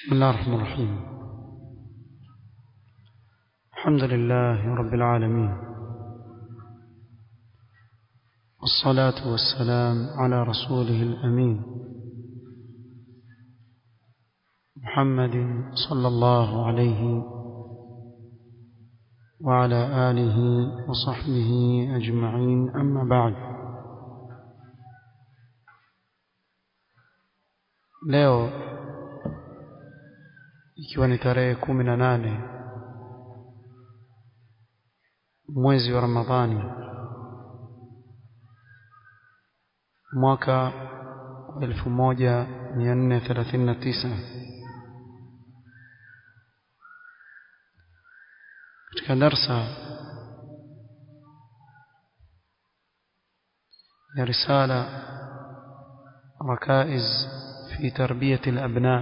بسم الله الرحمن الرحيم الحمد لله رب العالمين والصلاة والسلام على رسوله الأمين محمد صلى الله عليه وعلى آله وصحبه أجمعين أما بعد leo ikiwa ni tarehe kumi na nane mwezi wa Ramadhani mwaka wa elfu moja mia nne thelathini na tisa katika darsa ya risala ركائز في تربية الأبناء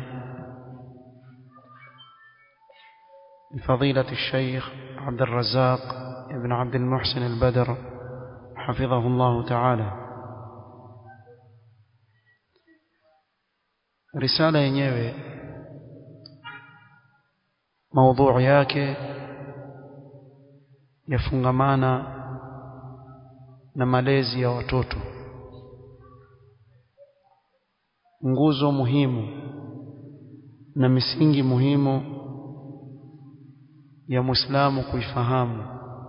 لفضيلة الشيخ عبد الرزاق ابن عبد المحسن البدر حفظه الله تعالى رسالة yenyewe maudhui yake yafungamana na malezi ya watoto nguzo muhimu na misingi muhimu ya Muislamu kuifahamu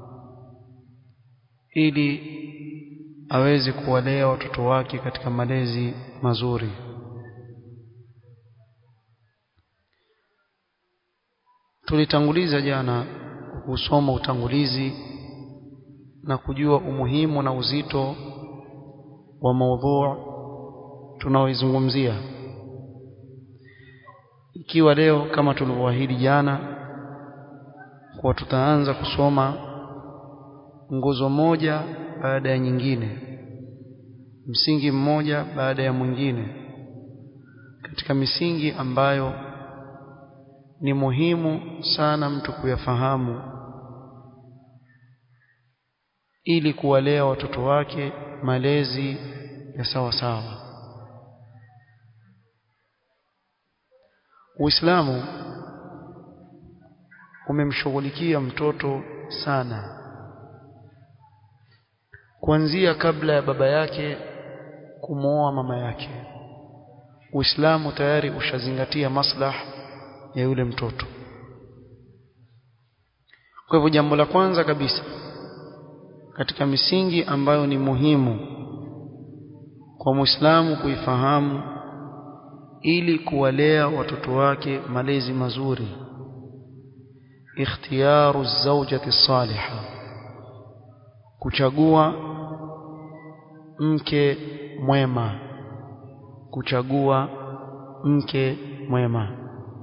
ili aweze kuwalea watoto wake katika malezi mazuri tulitanguliza jana kusoma utangulizi na kujua umuhimu na uzito wa maudhu tunaoizungumzia ikiwa leo kama tulivyoahidi jana kwa tutaanza kusoma nguzo moja baada ya nyingine msingi mmoja baada ya mwingine katika misingi ambayo ni muhimu sana mtu kuyafahamu ili kuwalea watoto wake malezi ya sawa sawa Uislamu umemshughulikia mtoto sana kuanzia kabla ya baba yake kumwoa mama yake Uislamu tayari ushazingatia maslah ya yule mtoto kwa hivyo jambo la kwanza kabisa katika misingi ambayo ni muhimu kwa Muislamu kuifahamu ili kuwalea watoto wake malezi mazuri ikhtiyaru zawjati salihah kuchagua mke mwema kuchagua mke mwema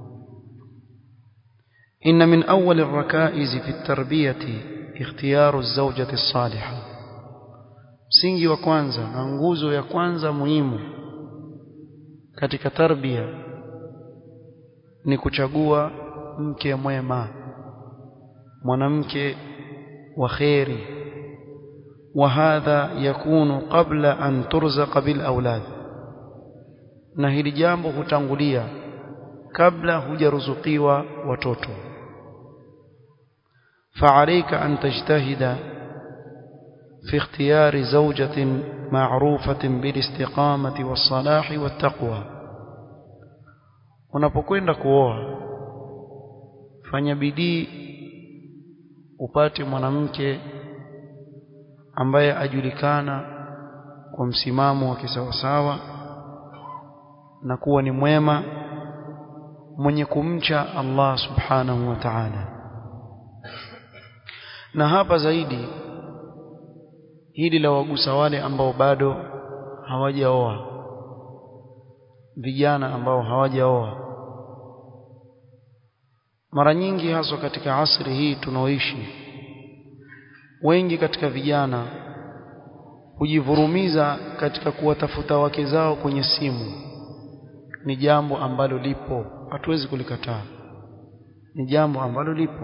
إن من أول الركائز في التربية اختيار الزوجة الصالحة msingi wa kwanza na nguzo ya kwanza muhimu katika tarbia ni kuchagua mke mwema mwanamke wa khairi وهذا يكون قبل أن ترزق بالأولاد na hili jambo hutangulia kabla hujaruzukiwa watoto فعليك أن تجتهد في اختيار زوجة معروفة بالاستقامة والصلاح والتقوى unapokwenda kuoa fanya bidii upate mwanamke ambaye ajulikana kwa msimamo wa kisawasawa na kuwa ni mwema mwenye kumcha Allah subhanahu wa ta'ala na hapa zaidi hili la wagusa wale ambao bado hawajaoa vijana ambao hawajaoa mara nyingi haswa katika asri hii tunaoishi wengi katika vijana hujivurumiza katika kuwatafuta wake zao kwenye simu ni jambo ambalo lipo hatuwezi kulikataa ni jambo ambalo lipo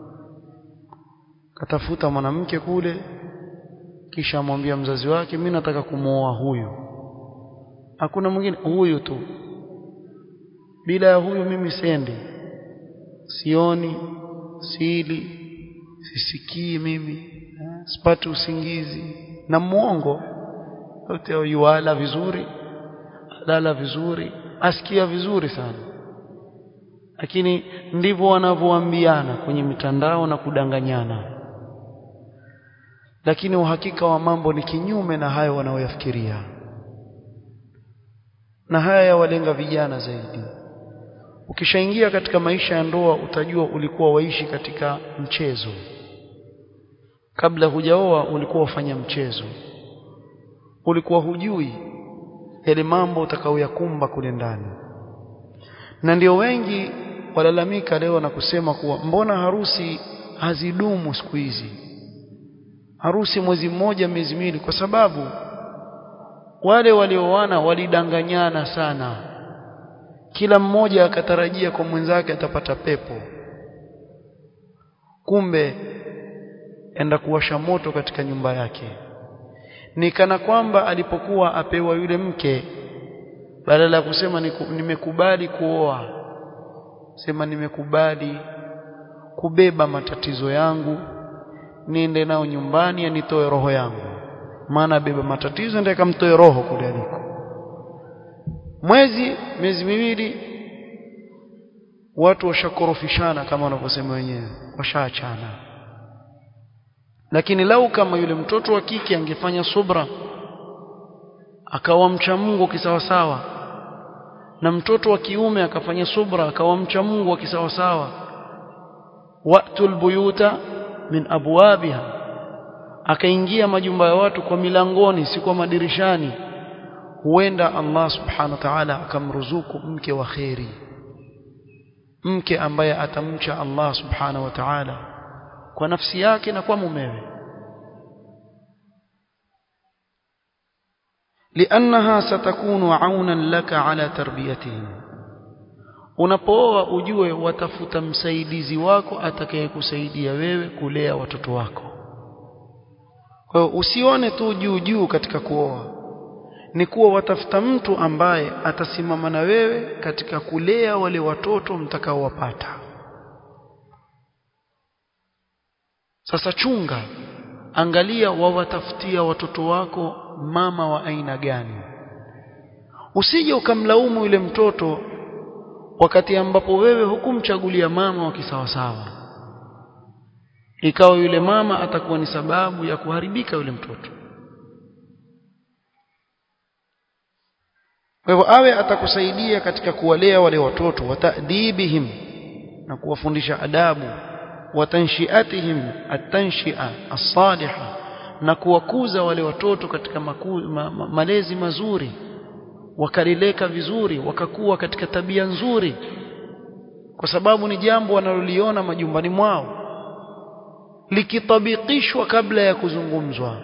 katafuta mwanamke kule kisha amwambia mzazi wake mimi nataka kumwoa huyu hakuna mwingine huyu tu bila ya huyu mimi sendi sioni sili sisikii mimi sipati usingizi na muongo yote yuala vizuri lala vizuri asikia vizuri sana lakini ndivyo wanavyoambiana kwenye mitandao na kudanganyana lakini uhakika wa mambo ni kinyume na hayo wanaoyafikiria na haya yawalenga vijana zaidi ukishaingia katika maisha ya ndoa utajua ulikuwa waishi katika mchezo kabla hujaoa ulikuwa ufanya mchezo ulikuwa hujui yale mambo utakaoyakumba kule ndani na ndio wengi walalamika leo na kusema kuwa mbona harusi hazidumu siku hizi harusi mwezi mmoja miezi miwili kwa sababu wale walioana walidanganyana sana kila mmoja akatarajia kwa mwenzake atapata pepo kumbe enda kuwasha moto katika nyumba yake ni kana kwamba alipokuwa apewa yule mke badala ya kusema nimekubali kuoa sema nimekubali kubeba matatizo yangu niende nao nyumbani anitoe roho yangu maana beba matatizo ndiye kamtoe roho kule aliko mwezi miezi miwili watu washakorofishana kama wanavyosema wenyewe washaachana lakini lau kama yule mtoto wa kike angefanya subra akawa mcha Mungu kisawasawa na mtoto wa kiume akafanya subra akawa mcha Mungu kisawasawa wa'tul buyuta min abwabiha akaingia majumba ya watu kwa milangoni si kwa madirishani huenda Allah subhanahu wa ta'ala akamruzuku mke wa kheri mke ambaye atamcha Allah subhanahu wa ta'ala kwa nafsi yake na kwa mumewe لأنها ستكون عونا لك على تربيتهم unapooa ujue watafuta msaidizi wako atakayekusaidia wewe kulea watoto wako kwa hiyo usione tu juu juu katika kuoa ni kuwa watafuta mtu ambaye atasimama na wewe katika kulea wale watoto mtakaowapata sasa chunga angalia wawatafutia watoto wako mama wa aina gani usije ukamlaumu yule mtoto wakati ambapo wewe hukumchagulia mama wa kisawasawa ikawa yule mama atakuwa ni sababu ya kuharibika yule mtoto kwa hivyo awe atakusaidia katika kuwalea wale watoto watadibihim na kuwafundisha adabu watanshiatihim atanshia as-salihah na kuwakuza wale watoto katika maku, ma, ma, malezi mazuri wakalileka vizuri wakakuwa katika tabia nzuri kwa sababu ni jambo wanaloliona majumbani mwao likitabikishwa kabla ya kuzungumzwa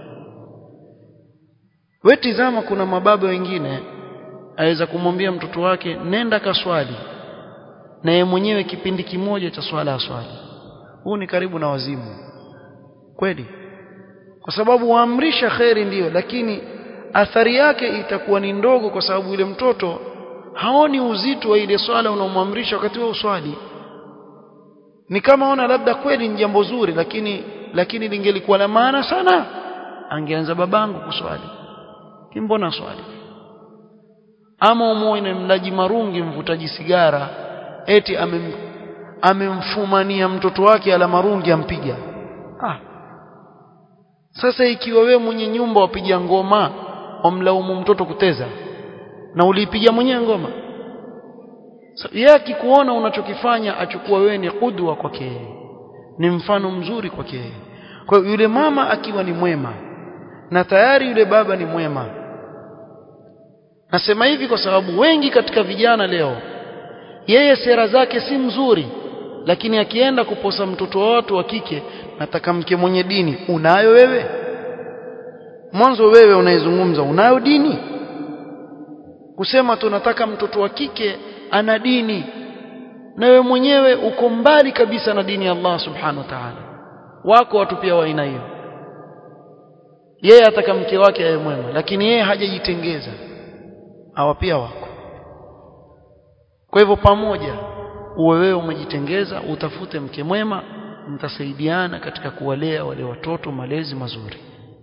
we tizama kuna mababa wengine aweza kumwambia mtoto wake nenda kaswali na yeye mwenyewe kipindi kimoja cha swala aswali huu ni karibu na wazimu kweli kwa sababu waamrisha kheri ndiyo lakini athari yake itakuwa ni ndogo kwa sababu yule mtoto haoni uzito wa ile swala unaomwamrisha wakati wa uswali ni kama ona labda kweli ni jambo zuri lakini lakini lingelikuwa la maana sana angeanza babangu kuswali kimbona swali ama umuone mlaji marungi mvutaji sigara eti amem, amemfumania mtoto wake ala marungi ampiga ah sasa ikiwa wewe mwenye nyumba wapiga ngoma wamlaumu mtoto kuteza na uliipiga mwenyewe ngoma so, yeye akikuona unachokifanya achukua wewe ni kudwa kwake ni mfano mzuri kwake kwa hiyo yule mama akiwa ni mwema na tayari yule baba ni mwema nasema hivi kwa sababu wengi katika vijana leo yeye sera zake si mzuri lakini akienda kuposa mtoto wa watu wa kike nataka mke mwenye dini unayo wewe mwanzo wewe unaizungumza unayo dini kusema tunataka mtoto wa kike ana dini na wewe mwenyewe uko mbali kabisa na dini ya Allah subhanahu wa ta'ala wako watu pia wa aina hiyo yeye ataka mke wake awe mwema lakini yeye hajajitengeza hawa pia wako kwa hivyo pamoja uwe wewe umejitengeza utafute mke mwema mtasaidiana katika kuwalea wale watoto malezi mazuri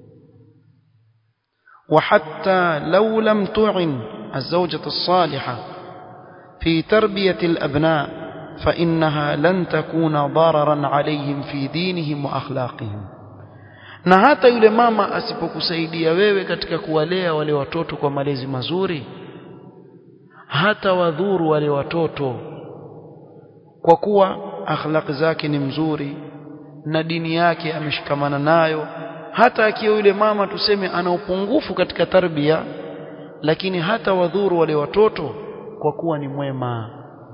وحتى لو لم تعن الزوجة الصالحة في تربية الأبناء فإنها لن تكون ضررا عليهم في دينهم وأخلاقهم na hata yule mama asipokusaidia wewe katika kuwalea wale watoto kwa malezi mazuri hata wadhuru wale watoto kwa kuwa akhlaq zake ni mzuri na dini yake ameshikamana nayo hata akiwa yule mama tuseme ana upungufu katika tarbia lakini hata wadhuru wale watoto kwa kuwa ni mwema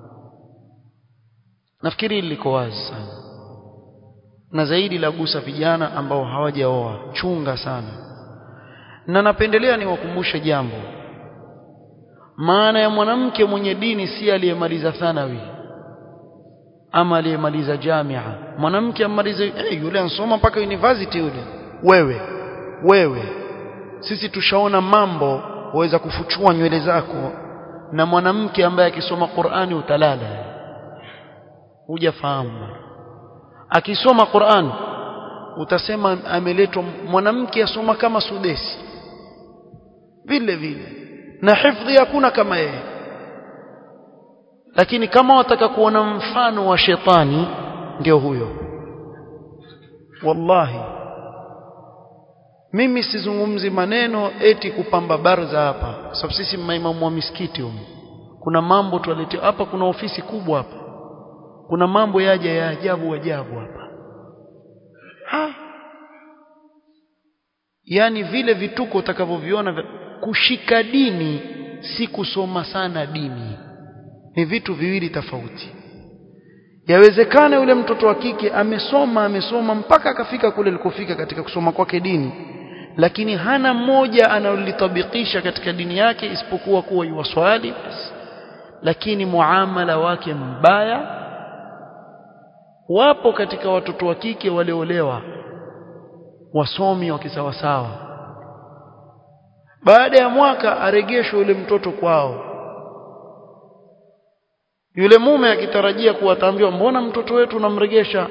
nafikiri liko wazi sana na zaidi la gusa vijana ambao hawajaoa chunga sana na napendelea niwakumbushe jambo maana ya mwanamke mwenye dini si aliyemaliza thanawi ama aliyemaliza jamia mwanamke amaliza hey, yule ansoma mpaka university yule wewe wewe sisi tushaona mambo waweza kufuchua nywele zako na mwanamke ambaye akisoma Qur'ani utalala hujafahamu akisoma Qur'an utasema ameletwa mwanamke asoma kama sudesi vile vile na hifdhi hakuna kama yeye lakini kama wataka kuona mfano wa shetani ndio huyo wallahi mimi sizungumzi maneno eti kupamba barza hapa kwa sababu sisi maimamu wa misikiti humu kuna mambo tuwaletea hapa kuna ofisi kubwa hapa kuna mambo yaja ya ajabu ajabu hapa ha yani vile vituko utakavyoviona kushika dini si kusoma sana dini ni vitu viwili tofauti yawezekana yule mtoto wa kike amesoma amesoma mpaka akafika kule alikofika katika kusoma kwake dini lakini hana mmoja analolitabikisha katika dini yake isipokuwa kuwa yuwaswali lakini muamala wake mbaya wapo katika watoto wa kike waliolewa wasomi wa kisawasawa baada ya mwaka aregeshwe yule mtoto kwao yule mume akitarajia kuwataambiwa mbona mtoto wetu unamregesha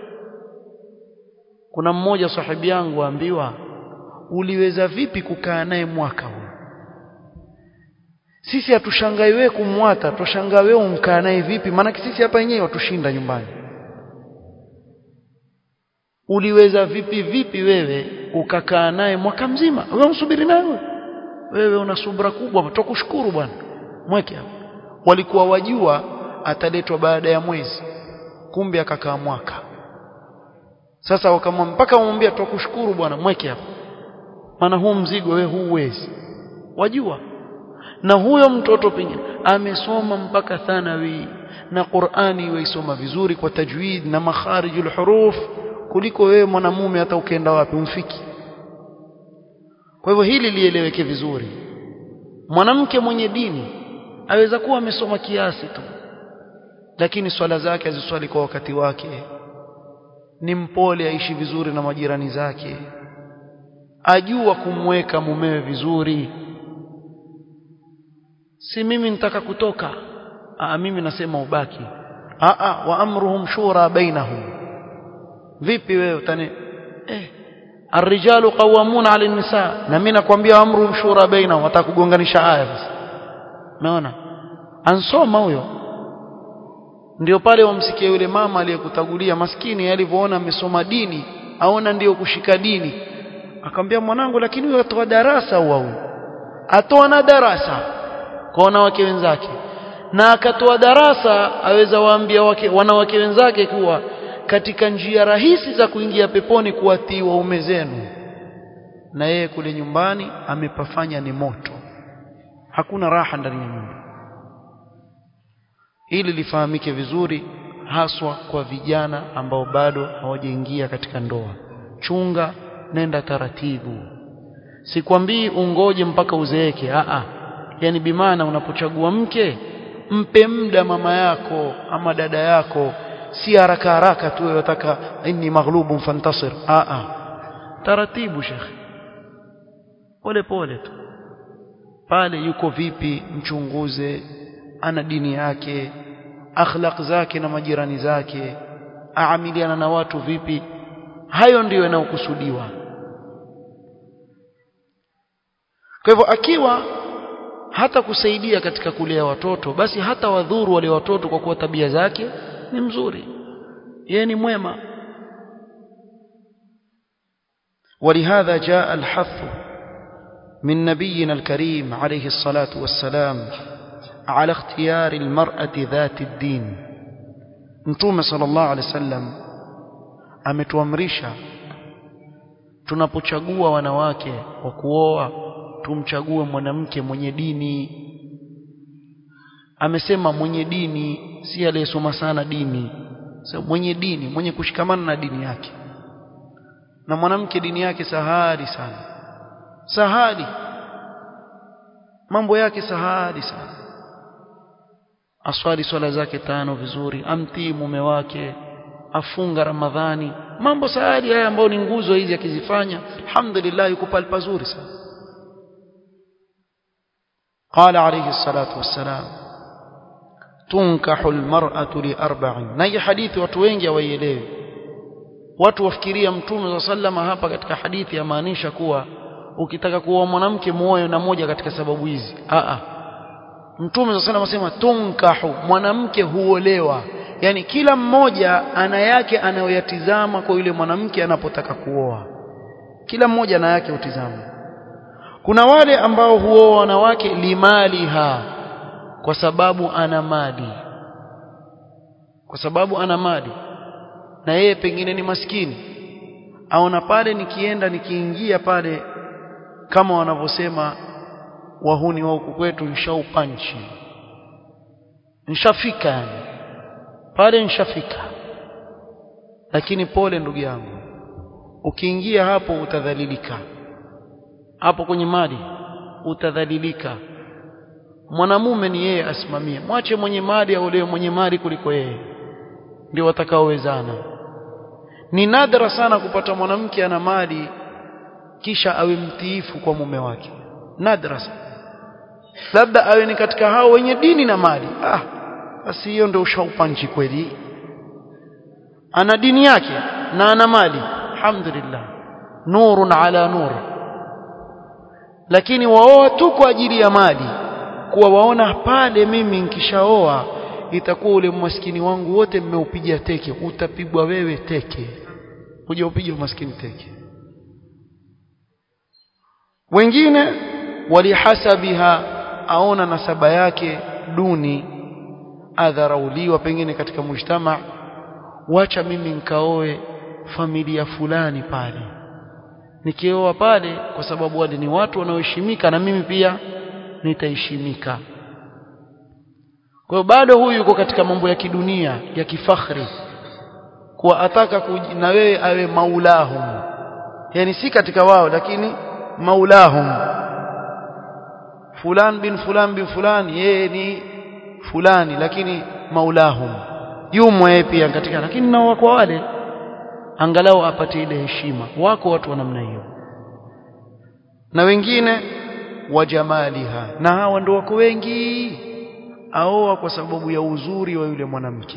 kuna mmoja sahibi yangu aambiwa uliweza vipi kukaa naye mwaka huu sisi hatushangai wewe kumwata tushangaa wewe umkaa naye vipi maana sisi hapa wenyewe watushinda nyumbani uliweza vipi vipi wewe ukakaa naye mwaka mzima wewe msubiri naye wewe una subra kubwa tukushukuru bwana mweke hapo walikuwa wajua ataletwa baada ya mwezi kumbe akakaa mwaka sasa wakamwambia mpaka wamwambia tukushukuru bwana mweke hapo maana huu mzigo wewe huuwezi wajua na huyo mtoto pengine amesoma mpaka thanawi na Qur'ani waisoma vizuri kwa tajwid na makharijul huruf kuliko wewe mwanamume hata ukienda wapi umfiki kwa hivyo hili lieleweke vizuri mwanamke mwenye dini aweza kuwa amesoma kiasi tu lakini swala zake aziswali kwa wakati wake ni mpole aishi vizuri na majirani zake ajua kumweka mumewe vizuri si mimi nitaka kutoka Aa, mimi nasema ubaki Aa, wa amruhum shura bainahum vipi wewe utani eh الرجال قوامون على النساء na mimi nakwambia amruhum shura bainahum watakugonganisha aya basi umeona ansoma huyo ndio pale wamsikia yule mama aliyekutagulia maskini alivyoona amesoma dini aona ndiyo kushika dini akamwambia mwanangu lakini huyo atoa darasa huyo atoa na darasa kwa wanawake wenzake na akatoa darasa aweza waambia wake wanawake wenzake kuwa katika njia rahisi za kuingia peponi kuwatii waume zenu na yeye kule nyumbani amepafanya ni moto hakuna raha ndani ya nyumba ili lifahamike vizuri haswa kwa vijana ambao bado hawajaingia katika ndoa chunga nenda taratibu sikwambii ungoje mpaka uzeeke a a yani bimaana unapochagua mke mpe muda mama yako ama dada yako si haraka haraka tu wataka inni maghlubun fantasir a a taratibu shekhi pole pole tu pale yuko vipi mchunguze ana dini yake akhlaq zake na majirani zake aamiliana na watu vipi hayo ndiyo yanayokusudiwa kwa hivyo akiwa hata kusaidia katika kulea watoto basi hata wadhuru wale watoto kwa kuwa tabia zake ni mzuri yeye ni mwema ولهذا جاء الحث من نبينا الكريم عليه الصلاة والسلام على اختيار المرأة ذات الدين Mtume sallallahu alaihi wasallam ametuamrisha tunapochagua wanawake wa kuoa tumchague mwanamke mwenye dini amesema mwenye dini si aliyesoma sana dini so, mwenye dini mwenye kushikamana na dini yake na mwanamke dini yake sahali sana sahali mambo yake sahali sana aswali swala zake tano vizuri amtii mume wake afunga ramadhani mambo sahali haya ambayo ni nguzo hizi akizifanya alhamdulillah yuko pale pazuri sana قال عليه الصلاة والسلام تنكح المرأة لأربع نهي حديث watu wengi hawaielewi watu wafikiria mtume صلى الله عليه hapa katika hadithi yamaanisha kuwa ukitaka kuoa mwanamke muoe na moja katika sababu hizi a a mtume صلى الله عليه tunkahu mwanamke huolewa yani kila mmoja ana yake anayoyatizama kwa yule mwanamke anapotaka kuoa kila mmoja ana yake utizama kuna wale ambao huoa wanawake limaliha kwa sababu ana mali kwa sababu ana mali na yeye pengine ni maskini aona pale nikienda nikiingia pale kama wanavyosema wahuni wa huku kwetu nshaupanchi nshafika yani pale nshafika lakini pole ndugu yangu ukiingia hapo utadhalilika hapo kwenye mali utadhalilika mwanamume ni yeye asimamie mwache mwenye mali aolewe mwenye mali kuliko yeye ndio watakaowezana ni nadra sana kupata mwanamke ana mali kisha awe mtiifu kwa mume wake nadra sana labda awe ni katika hao wenye dini na mali ah basi hiyo ndio ushaupanchi kweli ana dini yake na ana mali alhamdulillah nurun ala nur lakini waoa tu kwa ajili ya mali kuwa waona pale mimi nikishaoa itakuwa ule maskini wangu wote mmeupiga teke utapigwa wewe teke kuja upige maskini teke wengine walihasabiha aona nasaba yake duni adharauliwa pengine katika mujtama wacha mimi nikaoe familia fulani pale nikioa pale kwa sababu wale ni watu wanaoheshimika na mimi pia nitaheshimika kwa hiyo bado huyu yuko katika mambo ya kidunia ya kifakhri kuwa ataka na wewe awe maulahum yani si katika wao lakini maulahum fulan bin fulan bin fulan yeye ni fulani lakini maulahum yumo yeye pia katika lakini nao wako wale angalau apate ile heshima wako watu wa namna hiyo na wengine wa jamaliha na hawa ndio wako wengi aoa kwa sababu ya uzuri wa yule mwanamke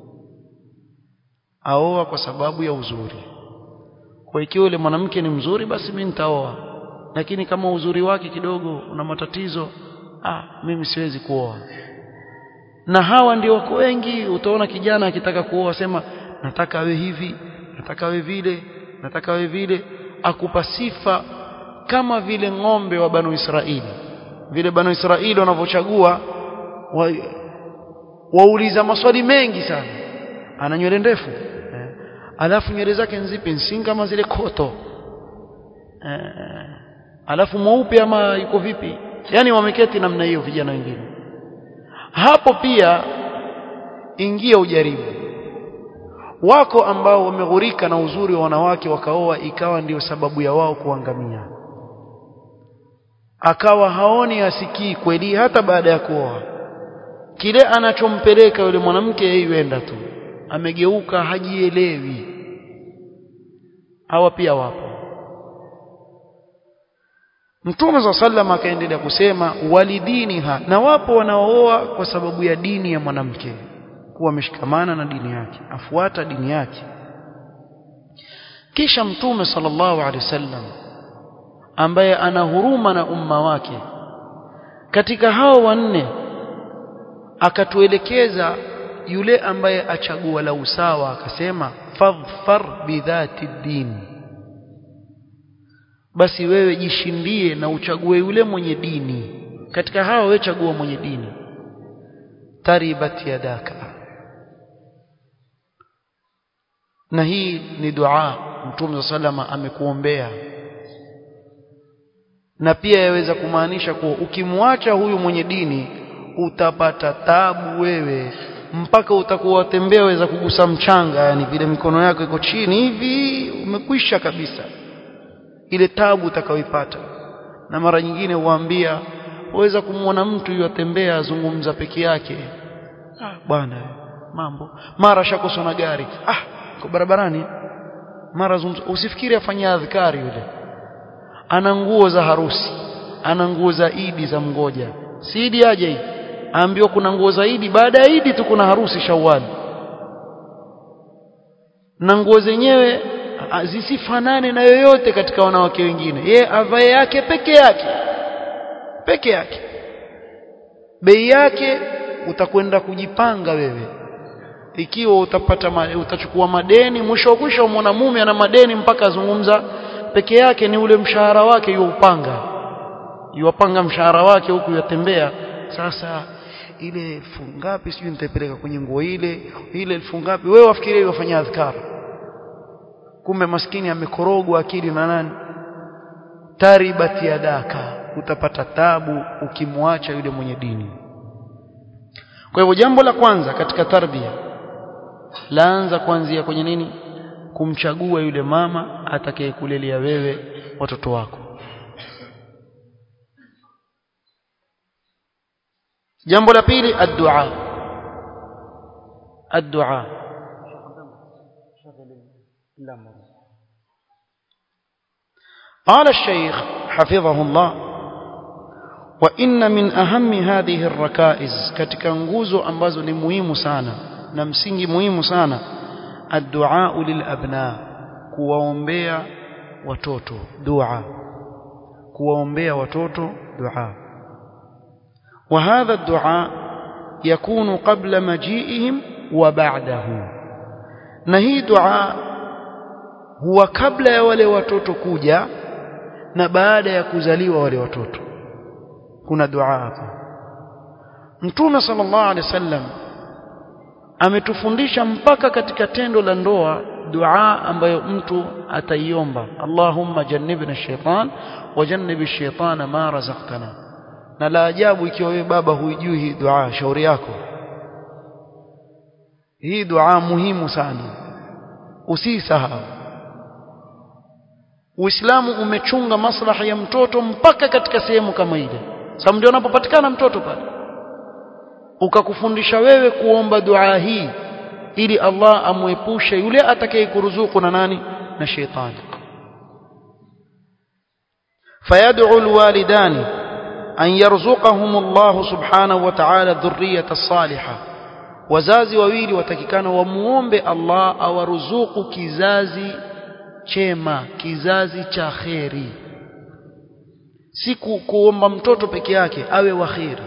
aoa kwa sababu ya uzuri kwa ikiwa yule mwanamke ni mzuri basi mimi nitaoa lakini kama uzuri wake kidogo una matatizo ah mimi siwezi kuoa na hawa ndio wako wengi utaona kijana akitaka kuoa sema nataka awe hivi nataka awe vile nataka awe vile akupa sifa kama vile ng'ombe wa banu Israili vile banu Israili wanavyochagua wa, wauliza maswali mengi sana ana nywele ndefu eh. alafu nywele zake nzipi nsi kama zile koto eh. alafu mweupe ama yuko vipi yani wameketi namna hiyo vijana wengine hapo pia ingia ujaribu wako ambao wameghurika na uzuri wa wanawake wakaoa ikawa ndiyo sababu ya wao kuangamia akawa haoni asikii kweli hata baada ya kuoa kile anachompeleka yule mwanamke yeye yuenda tu amegeuka hajielewi hawa pia wapo Mtume swalla sallam akaendelea kusema walidiniha na wapo wanaooa kwa sababu ya dini ya mwanamke kuwa ameshikamana na dini yake afuata dini yake kisha mtume sallallahu alaihi wasallam ambaye ana huruma na umma wake katika hao wanne akatuelekeza yule ambaye achagua la usawa akasema fadhfar bidhati din basi wewe jishindie na uchague yule mwenye dini katika hao wewe chagua mwenye dini taribat yadaka na hii ni dua mtume sallama amekuombea na pia yaweza kumaanisha kuwa ukimwacha huyu mwenye dini utapata tabu wewe mpaka utakuwa watembea waweza kugusa mchanga yani vile mikono yako iko chini hivi umekwisha kabisa ile tabu utakayoipata na mara nyingine huambia waweza kumwona mtu yatembea azungumza peke yake ah bwana mambo mara shakosa na gari ah kwa barabarani mara zungumza usifikiri afanyia adhkari yule ana nguo za harusi ana nguo za idi za mgoja si idi aje hii aambiwa kuna nguo za idi baada ya idi tu kuna harusi shawali na nguo zenyewe zisifanane na yoyote katika wanawake wengine ye avae yake peke yake peke yake bei yake utakwenda kujipanga wewe ikiwa utapata ma, utachukua madeni mwisho mwisho mwanamume ana madeni mpaka azungumza peke yake ni ule mshahara wake upanga yuwapanga mshahara wake huku yatembea sasa ile elfu ngapi sijui nitaipeleka kwenye nguo ile ile elfu ngapi wewe wafikirie wafanya adhkar kumbe maskini amekorogwa akili na nani taribati yadaka utapata tabu ukimwacha yule mwenye dini kwa hivyo jambo la kwanza katika tarbia laanza kuanzia kwenye nini kumchagua yule mama atakayekulelea wewe watoto wako jambo la pili ad-du'a ad-du'a قال الشيخ حفظه الله وإن من أهم هذه الركائز katika nguzo ambazo ni muhimu sana na msingi muhimu sana الدعاء للأبناء kuwaombea watoto dua kuwaombea watoto dua وهذا الدعاء يكون قبل مجيئهم وبعده na hii dua huwa kabla ya wale watoto kuja na baada ya kuzaliwa wale watoto kuna dua hapa mtume sallallahu alaihi wasallam ametufundisha mpaka katika tendo la ndoa dua ambayo mtu ataiomba Allahumma jannibna shaitan wa jannibi shaitana ma razaqtana na la ajabu ikiwa wewe baba huijui hii dua shauri yako hii dua muhimu sana usisahau Uislamu umechunga maslahi ya mtoto mpaka katika sehemu kama ile sababu ndio unapopatikana mtoto pale ukakufundisha wewe kuomba dua hii ili Allah amwepushe yule atakayekuruzuku na nani na shetani فيدعو الوالدان أن يرزقهم الله سبحانه وتعالى الذرية الصالحة wazazi wawili watakikana wamuombe Allah awaruzuku kizazi chema kizazi cha kheri si kuomba mtoto peke yake awe wa kheri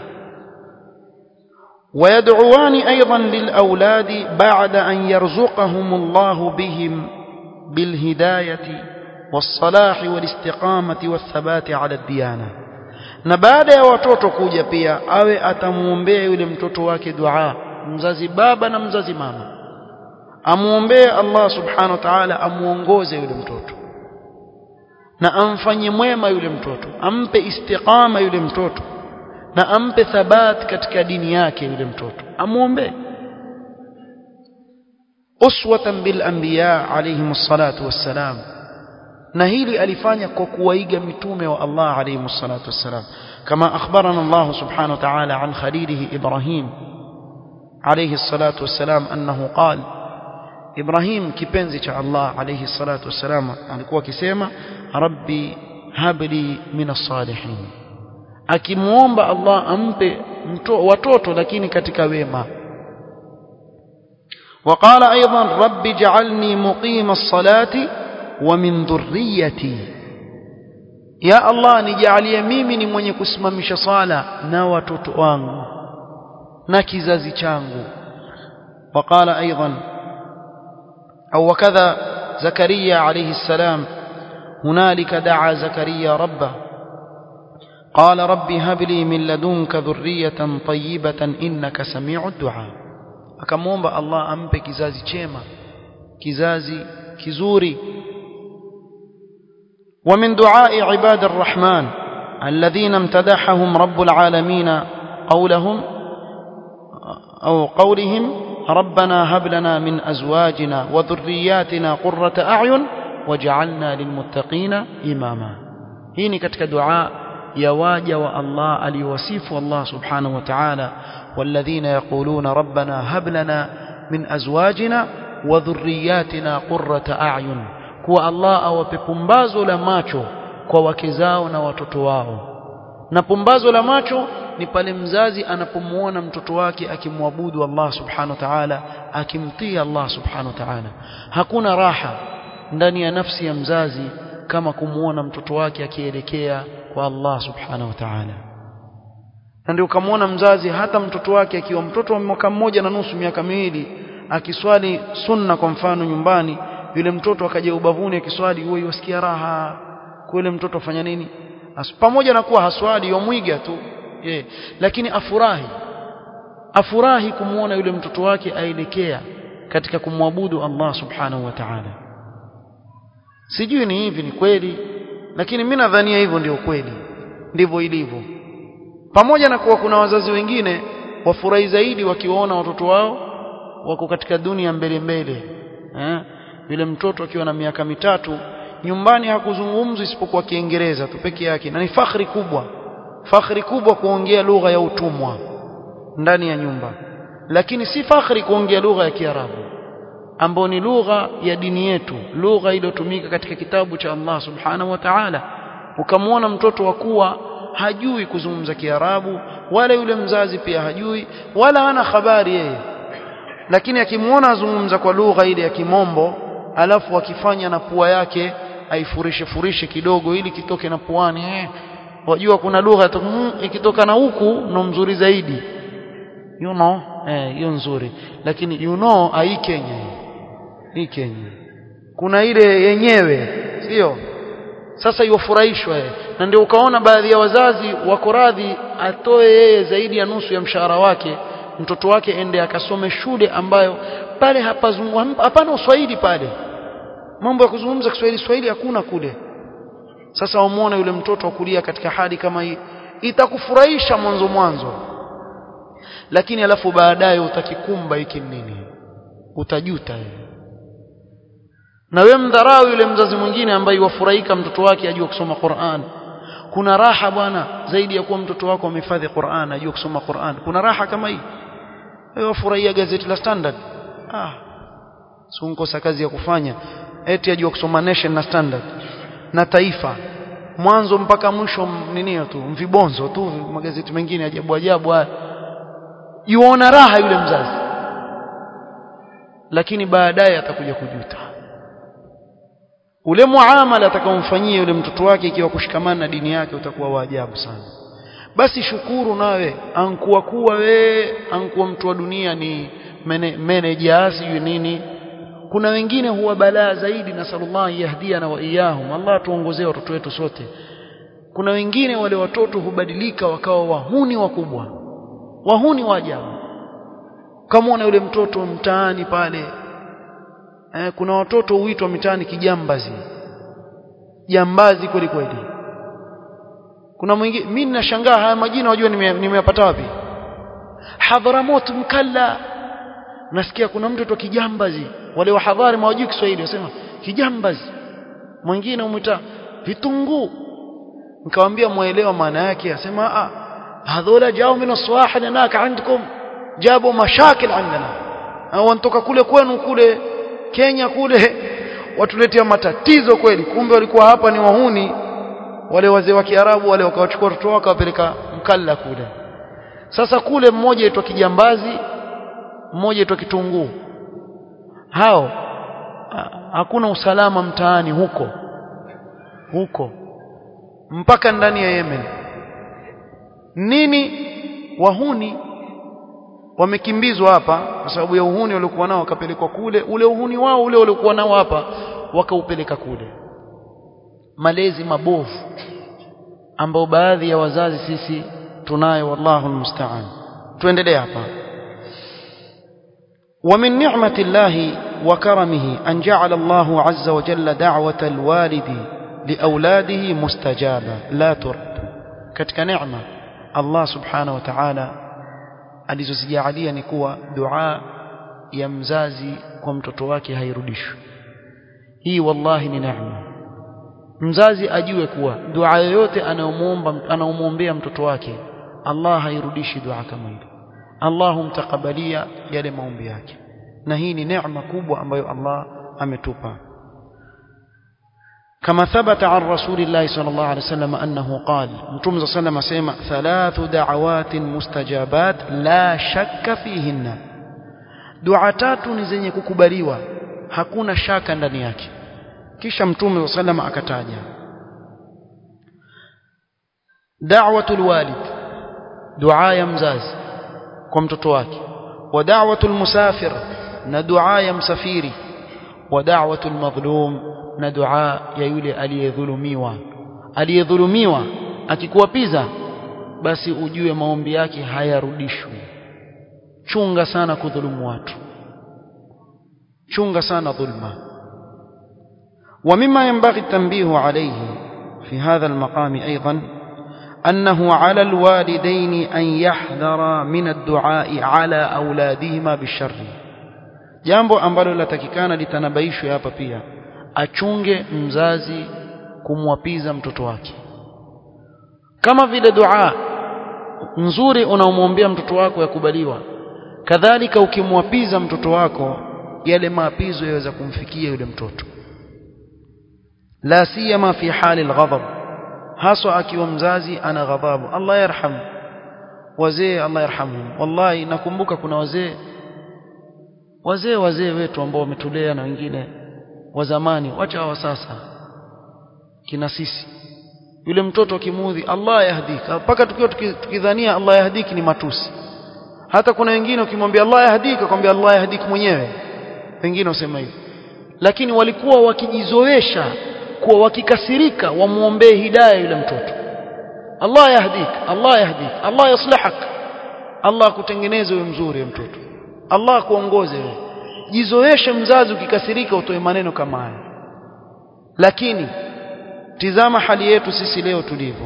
ويدعوان أيضا للأولاد بعد أن يرزقهم الله بهم بالهداية والصلاح والاستقامة والثبات على الديانة na baada ya watoto kuja pia awe atamuombea yule mtoto wake dua mzazi baba na mzazi mama amuombee Allah subhanahu wa ta'ala amuongoze yule mtoto na amfanye mwema yule mtoto ampe istiqama yule mtoto na ampe thabat katika dini yake yule mtoto amuombe uswatan bil anbiya alayhim salatu wassalam na hili alifanya kwa kuwaiga mitume wa Allah alayhim salatu wassalam kama akhbarana Allah subhanahu wa ta'ala an khalilihi Ibrahim alayhi salatu wassalam annahu qala Ibrahim kipenzi cha Allah alayhi salatu wassalam alikuwa akisema rabbi habli min as-salihin akimuomba Allah ampe mto, watoto lakini katika wema وقال أيضا رب اجعلني مقيم الصلاة ومن ذريتي يا الله nijalie mimi ni mwenye kusimamisha sala na watoto wangu na kizazi changu وقال أيضا أو وكذا زكريا عليه السلام هنالك دعا زكريا ربه قال رب هب لي من لدنك ذرية طيبة إنك سميع الدعاء akamwomba Allah ampe kizazi chema kizazi kizuri ومن دعاء عباد الرحمن الذين امتدحهم رب العالمين قولهم أو قولهم ربنا هب لنا من أزواجنا وذرياتنا قرة أعين وجعلنا للمتقين إماما هيني كتك دعاء يواجه والله اليوسيف الله سبحانه وتعالى والذين يقولون ربنا هب لنا من أزواجنا وذرياتنا قرة أعين kuwa Allah awape pumbazo la macho kwa wake zao na watoto wao na pumbazo la macho ni pale mzazi anapomuona mtoto wake akimwabudu Allah subhanahu wa ta'ala akimtii Allah subhanahu wa ta'ala hakuna raha ndani ya nafsi ya mzazi kama kumuona mtoto wake akielekea kwa Allah subhanahu wa ta'ala na ndio ukamwona mzazi hata mtoto wake akiwa mtoto wa mwaka mmoja na nusu miaka miwili akiswali sunna kwa mfano nyumbani yule mtoto akaja ubavuni akiswali huyo yasikia raha kwa yule mtoto afanya nini As, pamoja na kuwa haswali yomwiga tu yeah. lakini afurahi afurahi kumuona yule mtoto wake aelekea katika kumwabudu Allah subhanahu wa ta'ala sijui ni hivi ni kweli lakini mimi nadhania hivyo ndio kweli ndivyo ilivyo pamoja na kuwa kuna wazazi wengine wafurahi zaidi wakiwaona watoto wao wako katika dunia mbele mbele eh yule mtoto akiwa na miaka mitatu nyumbani hakuzungumzwa isipokuwa Kiingereza tu peke yake na ni fakhri kubwa fakhri kubwa kuongea lugha ya utumwa ndani ya nyumba lakini si fakhri kuongea lugha ya Kiarabu ambayo ni lugha ya dini yetu lugha iliyotumika katika kitabu cha Allah subhanahu wa ta'ala ukamwona mtoto wa kuwa hajui kuzungumza Kiarabu wala yule mzazi pia hajui wala hana habari yeye lakini akimwona azungumza kwa lugha ile ya kimombo alafu akifanya na pua yake aifurishe furishe kidogo ili kitoke na puani eh wajua kuna lugha mm, ikitoka na huku ndo mzuri zaidi you know eh hiyo nzuri lakini you know ai Kenya hii Kenya kuna ile yenyewe sio sasa iwafurahishwa na ndio ukaona baadhi ya wazazi wako radhi atoe yeye zaidi ya nusu ya mshahara wake mtoto wake ende akasome shule ambayo pale hapana uswahili pale mambo ya kuzungumza Kiswahili Swahili hakuna kule sasa wamuona yule mtoto kulia katika hali kama hii itakufurahisha mwanzo mwanzo lakini alafu baadaye utakikumba hiki nini utajuta wewe na wewe mdharau yule mzazi mwingine ambaye wafurahika mtoto wake ajua kusoma Qur'an kuna raha bwana zaidi ya kuwa mtoto wako amehifadhi Qur'an ajua kusoma Qur'an kuna raha kama hii wewe wafurahia gazeti la Standard ah sunkosa kazi ya kufanya eti ajua kusoma Nation na Standard na Taifa mwanzo mpaka mwisho nini tu mvibonzo tu magazeti mengine ajabu ajabu haya yuona raha yule mzazi lakini baadaye atakuja kujuta ule muamala atakaomfanyia yule mtoto wake ikiwa kushikamana na dini yake utakuwa wa ajabu sana basi shukuru nawe ankuwa kuwa we ankuwa mtu wa dunia ni manager sijui nini kuna wengine huwa balaa zaidi na sallallahu yahdiana wa iyahum Allah tuongozee watoto wetu sote kuna wengine wale watoto hubadilika wakawa wahuni wakubwa wahuni wa ajabu kama yule mtoto mtaani pale eh, kuna watoto huitwa mitaani kijambazi jambazi kweli kweli kuna mwingine mimi ninashangaa haya majina wajua nimeyapata wapi Hadhramut mkalla nasikia kuna mtoto kijambazi wale wa hadhari mawajui Kiswahili wasema kijambazi mwingine umwita vitunguu nikamwambia muelewa maana yake asema ah hadhola jao min aswahil naka عندكم jabu mashakil عندنا au wanatoka kule kwenu kule Kenya kule watuletea matatizo kweli kumbe walikuwa hapa ni wahuni wale wazee wa Kiarabu wale wakawachukua watoto wao wakawapeleka mkalla kule sasa kule mmoja aitwa kijambazi mmoja aitwa kitunguu hao hakuna usalama mtaani huko huko mpaka ndani ya Yemen nini wahuni wamekimbizwa hapa kwa sababu ya uhuni waliokuwa nao wakapelekwa kule ule uhuni wao ule waliokuwa nao hapa wakaupeleka kule malezi mabovu ambao baadhi ya wazazi sisi tunayo wallahu almusta'an tuendelee hapa ومن نعمة الله وكرمه أن جعل الله عز وجل دعوة الوالد لأولاده مستجابة لا ترد كتك نعمة الله سبحانه وتعالى alizozijalia ni kuwa dua ya mzazi kwa mtoto wake hairudishwi hii wallahi ni neema mzazi ajue kuwa dua yoyote anayomuomba anaomwombea mtoto wake Allah hairudishi dua kama ile Allah humtakabalia yale maombi yake na hii ni neema kubwa ambayo Allah ametupa كما ثبت عن رسول الله صلى الله عليه وسلم أنه قال متوم صلى الله عليه وسلم ثلاث دعوات مستجابات لا شك فيهن دعاتات نزني ككبريوا hakuna shaka ndani yake kisha mtume صلى الله عليه وسلم akataja da'watul walid dua ya mzazi kwa mtoto wake wa da'watul musafir na dua ya msafiri wa da'watul madhlum na dua ya yule aliyedhulumiwa aliyedhulumiwa akikuwapiza basi ujue maombi yake hayarudishwi chunga sana kudhulumu watu chunga sana dhulma ومما ينبغي التنبيه عليه في هذا المقام أيضا أنه على الوالدين أن يحذر من الدعاء على أولادهما بالشر jambo ambalo latakikana litanabaishwe hapa pia achunge mzazi kumwapiza mtoto wake kama vile dua nzuri unaomwombea mtoto wako yakubaliwa kadhalika ukimwapiza mtoto wako yale maapizo yaweza kumfikia yule mtoto la siyama fi hali alghadab haswa akiwa mzazi ana ghadhabu Allah yarham wazee Allah yarhamhum wallahi nakumbuka kuna wazee wazee wazee wetu ambao wametulea na wengine wa zamani wacha wa sasa kina sisi yule mtoto akimuudhi Allah yahdika mpaka tukiwa tukidhania Allah yahdiki ni matusi hata kuna wengine ukimwambia Allah yahdika kwambia Allah yahdiki mwenyewe wengine wasema hivi lakini walikuwa wakijizoesha kuwa wakikasirika wamuombee hidayah yule mtoto Allah yahdik Allah yahdik Allah yaslihak Allah akutengeneze wewe mzuri wewe mtoto Allah akuongoze wewe jizoeshe mzazi ukikasirika utoe maneno kama haya lakini tizama hali yetu sisi leo tulivyo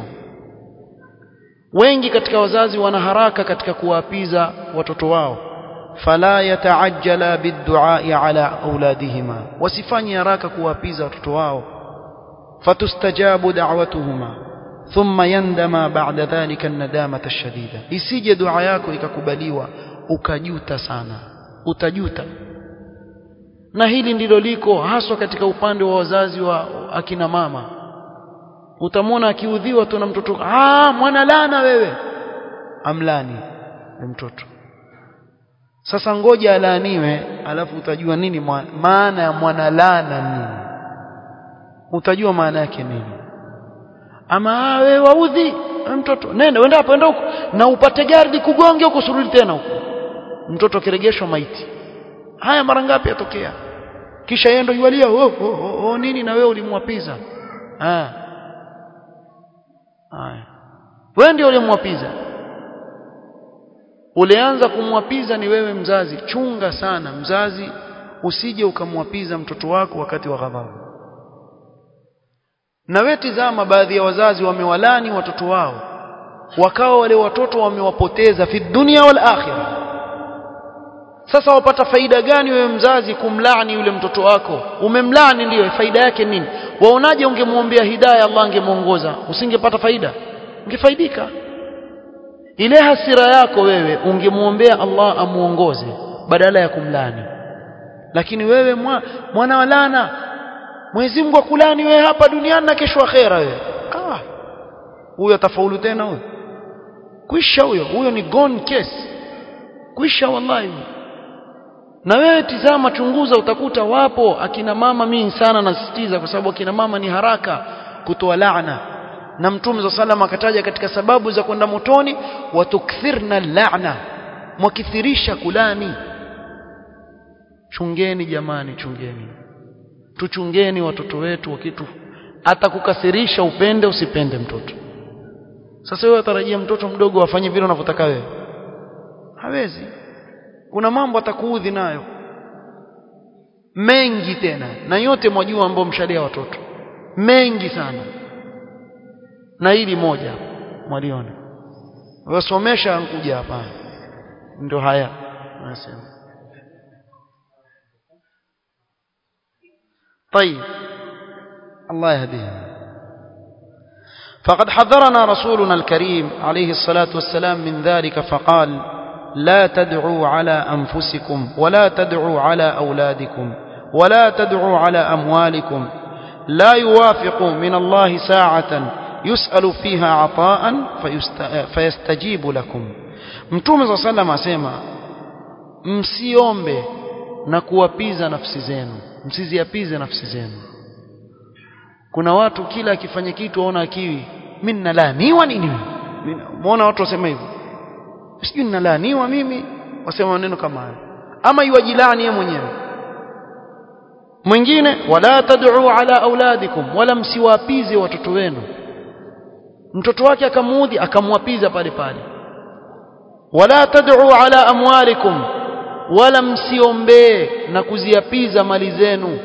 wengi katika wazazi wana haraka katika kuwaapiza watoto wao fala yataajjala bidduai ala auladihima wasifanye haraka kuwaapiza watoto wao fatustajabu da'watuhuma thumma yandama ba'da dhalika an-nadamata ash-shadida isije dua yako ikakubaliwa ukajuta sana utajuta na hili ndilo liko haswa katika upande wa wazazi wa akina mama utamwona akiudhiwa tu na mtoto ah mwana lana wewe amlani mtoto sasa ngoja alaaniwe alafu utajua nini maana ya mwana lana nini utajua maana yake nini ama wewe waudhi mtoto nenda wenda hapo enda huko na upate gari kugonge huko surudi tena huko mtoto akiregeshwa maiti haya mara ngapi yatokea kisha yeye ndo yualia oh, oh, oh, oh, nini na wewe ulimwapiza ah haya wewe ndio ulimwapiza ulianza kumwapiza ni wewe mzazi chunga sana mzazi usije ukamwapiza mtoto wako wakati wa ghadhabu na wewe tizama baadhi ya wazazi wamewalani watoto wao wakawa wale watoto wamewapoteza fi dunia wal akhirah sasa wapata faida gani wewe mzazi kumlaani yule mtoto wako umemlaani ndiyo faida yake nini waonaje ungemwombea hidayah Allah angemuongoza usingepata faida ungefaidika ile hasira yako wewe ungemwombea Allah amuongoze badala ya kumlani lakini wewe mwa, mwana wa lana Mwenyezi Mungu akulani wewe hapa duniani na kesho akhera wewe ah huyo atafaulu tena huyo kwisha huyo huyo ni gone case kwisha wallahi na wewe tizama chunguza utakuta wapo akina mama mimi sana nasisitiza kwa sababu akina mama ni haraka kutoa laana na mtume za salama akataja katika sababu za kwenda motoni watukthirna laana mwakithirisha kulani chungeni jamani chungeni tuchungeni watoto wetu wakitu atakukasirisha upende usipende mtoto sasa wewe atarajia mtoto mdogo afanye vile unavyotaka wewe hawezi kuna mambo atakuudhi nayo mengi tena na yote mwajua ambao mshalia watoto mengi sana na hili moja mwaliona wasomesha nkuja hapa ndio haya nasema طيب الله يهديهم فقد حذرنا رسولنا الكريم عليه الصلاة والسلام من ذلك فقال لا تدعوا على أنفسكم ولا تدعوا على أولادكم ولا تدعوا على أموالكم لا يوافق من الله ساعة يسأل فيها عطاء فيستجيب لكم mtume saa salam asema msiombe na kuwapiza nafsi zenu msiziapize nafsi zenu kuna watu kila akifanya kitu waona akiwi mimi ninalaaniwa nini muona watu wasema hivyo sijui ninalaaniwa mimi wasema maneno kama hayo ama yuwajilani yeye mwenyewe mwingine wala tad'u ala auladikum wala msiwapize watoto wenu mtoto wake akamuudhi akamwapiza pale pale wala tad'u ala amwalikum wala msiombee na kuziapiza mali zenu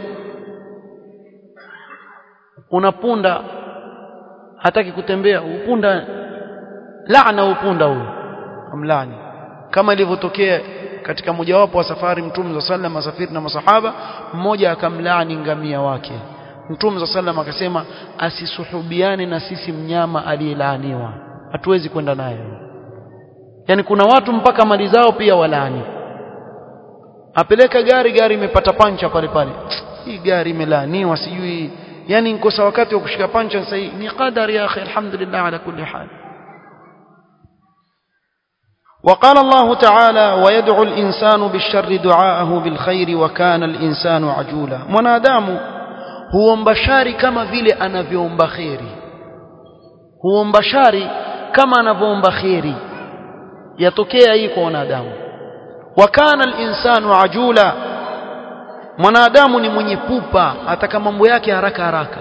unapunda hataki kutembea upunda laana upunda huyo amlani kama ilivyotokea katika mojawapo wa safari mtume za sallam asafiri na masahaba mmoja akamlaani ngamia wake mtume za sallam akasema asisuhubiane na sisi mnyama aliyelaaniwa hatuwezi kwenda naye yani kuna watu mpaka mali zao pia walaani apeleka gari gari imepata pancha pale pale hii gari imelaaniwa sijui yani nkosa wakati wa kushika pancha sasa ni qadari ya akhi alhamdulillah ala kulli hal وقال الله تعالى ويدعو الإنسان بالشر دعاءه بالخير وكان الإنسان عجولا منادام هو مبشاري كما vile anavyoomba khairi huo mbashari kama anavyoomba khairi yatokea hii kwa wanadamu wakana al-insanu ajula mwanadamu ni mwenye pupa ataka mambo yake haraka haraka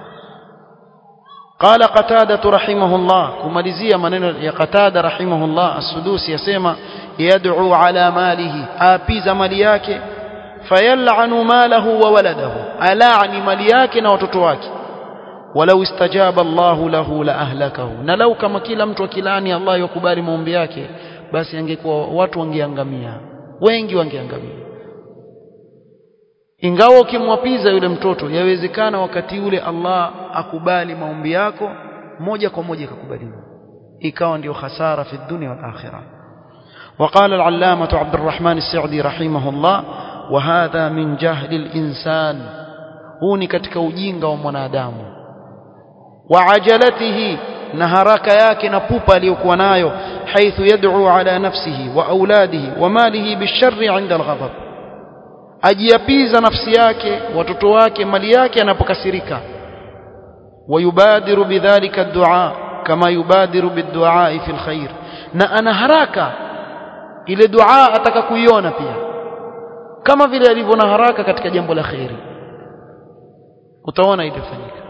قال قتادة رحمه الله كماليزيا منين يا قتادة رحمه الله السدوسي يسمى يدعو على ماله آبيز مالي yake فيلعن ماله وولده ألاعن مالي yake na watoto wake ولو استجاب الله له لأهلكه na lau kama kila mtu akilani Allah yakubali maombi yake basi angekuwa watu wangeangamia wengi wangeangamia ingawa ukimwapiza yule mtoto yawezekana wakati ule Allah akubali maombi yako moja kwa moja ikakubaliwa ikawa ndio hasara fi dunya wal akhirah وقال العلامة عبد الرحمن السعدي رحمه الله وهذا من جهل الإنسان huu ni katika ujinga wa mwanadamu wa ajalatihi na haraka yake na pupa aliyokuwa nayo haithu yad'u ala nafsihi wa auladihi wa malihi bisharri 'inda al-ghadab ajiapiza nafsi yake watoto wake mali yake anapokasirika wayubadiru bidhalika ad-du'a kama yubadiru bid-du'a fi al-khair na ana haraka ile dua ataka kuiona pia kama vile alivyo na haraka katika jambo la khairi utaona itafanyika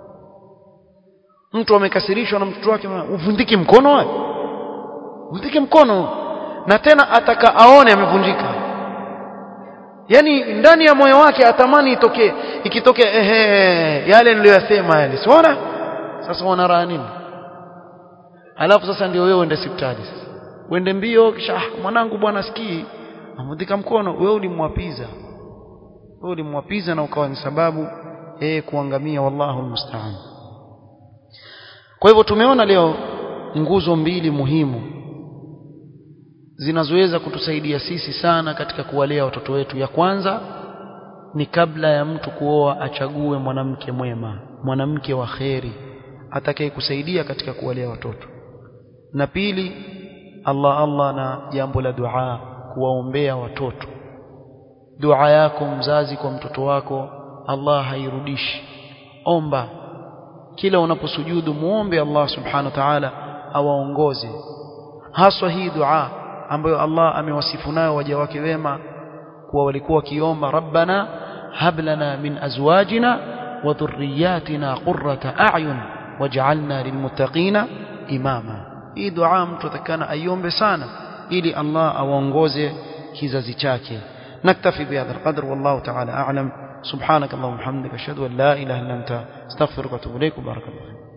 mtu amekasirishwa na mtoto wake uvundike mkono wewe uvundike mkono na tena ataka aone amevunjika yani ndani ya moyo wake atamani itokee ikitokea ehe yale niliyosema yale siona sasa wana raha nini alafu sasa ndio wewe uende hospitali sasa uende mbio kisha ah, mwanangu bwana sikii amudhika mkono wewe ulimwapiza wewe ulimwapiza na ukawa ni sababu yeye kuangamia wallahu almusta'an kwa hivyo tumeona leo nguzo mbili muhimu zinazoweza kutusaidia sisi sana katika kuwalea watoto wetu ya kwanza ni kabla ya mtu kuoa achague mwanamke mwema mwanamke wa kheri atakayekusaidia katika kuwalea watoto na pili Allah Allah na jambo la dua kuwaombea watoto dua yako mzazi kwa mtoto wako Allah hairudishi omba kila unaposujudu muombe Allah subhanahu wa ta'ala awaongoze haswa hii dua ambayo Allah amewasifu nayo waja wake wema kuwa walikuwa wakiomba rabbana hab lana min azwajina wa dhurriyyatina qurrata a'yun waj'alna lilmuttaqina imama hii dua mtu atakana aiombe sana ili Allah awaongoze kizazi chake نكتفي بهذا القدر والله تعالى أعلم سبحانك اللهم وبحمدك أشهد أن لا إله إلا أنت استغفرك وأتوب إليك وبارك الله فيك